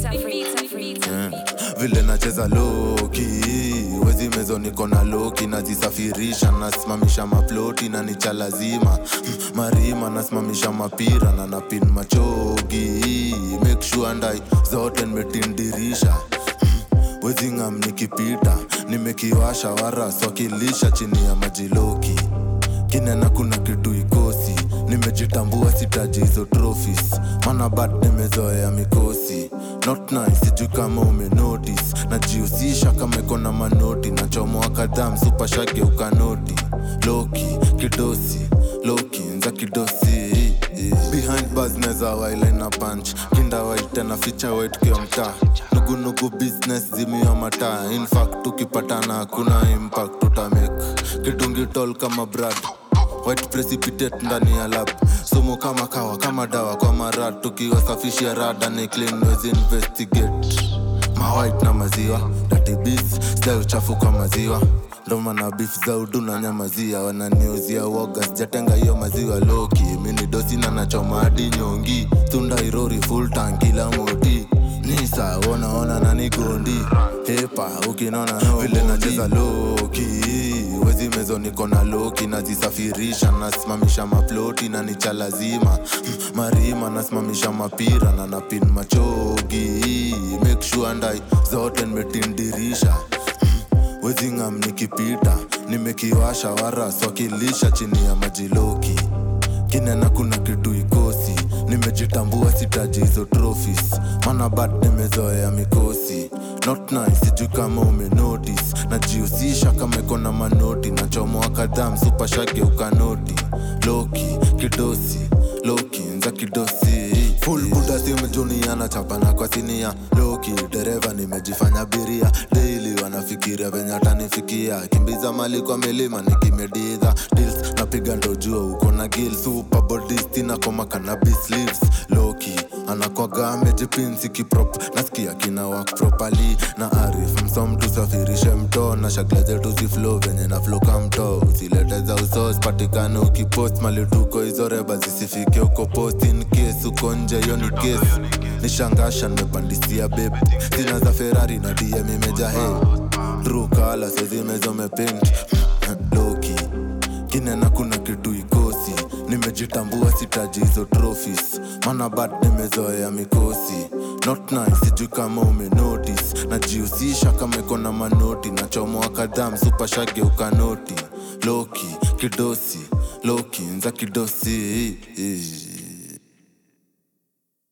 Eh, vile nacheza loki wezi mezo niko na loki nazisafirisha nasimamisha maploti na nicha lazima Mm, marima nasimamisha mapira na napin machogi make sure ndai zote nimetindirisha wezingam nikipita nimekiwasha waras wakilisha chini ya majiloki kinena kuna kitu ikosi nimejitambua sitaji hizo trophies mana bad nimezoea mikosi not nice sijui kama umenotis najihusisha kama iko na manoti nachomoa kadhaa msupashage ukanoti loki kidosi loki nza kidosi behind bars neza wailina punch kinda white na ficha white kio mtaa nugunugu business zimio mataa infact tukipatana hakuna impact tutamake kidungi tol kama brad white precipitate ndani ya lab sumu kama kawa kama dawa kwa marad tukiwasafishia rada ni clean wezi investigate mawhite na maziwa datibis sida uchafu kwa maziwa ndoma na beef za udu na nyamazia wananiuzia woga sijatenga hiyo maziwa loki mini dosi na nachoma hadi nyongi tunda irori full tank kila moti nisa wonaona nani gondi hepa ukinona no vile nacheza loki wezi mezo niko na loki nazisafirisha nasimamisha maploti na nicha lazima Mm, marima nasimamisha mapira na napin machogi make sure ndai zote nimetindirisha wezingam nikipita nimekiwasha waras wakilisha chini ya majiloki kinena kuna kitu ikosi nimejitambua sitaji hizo trophies mana bad nimezoea mikosi not nice sijui kama umenotis najihusisha kama iko na manoti nachomoa kadhaa msupashage ukanoti loki kidosi loki nza kidosi full buda simejuniana chapana kwa sinia loki dereva nimejifanya biria daily wanafikiria venye atanifikia kimbiza mali kwa milima nikimedidha deals napiga ndo jua uko na gil superbodistina koma cannabis leaves loki anakwaga amejipinsi kiprop nasikia kina work properly na arif msom tusafirishe mto na shagla zetu ziflo venye na flo ka mto usilete za usos patikane ukipost mali tuko hizo reba zisifike uko post in case uko nje hiyo ni case nishangasha nimepandisia beb sina za ferrari na dm imeja he drukala sezimezomepent loki kinena kuna kitu ikosi nimejitambua sitaji hizo trophies mana bad nimezoea mikosi not nice sijui kama umenotis najihusisha kama iko na manoti nachomoa kadhaa msupashage ukanoti loki kidosi loki nza kidosi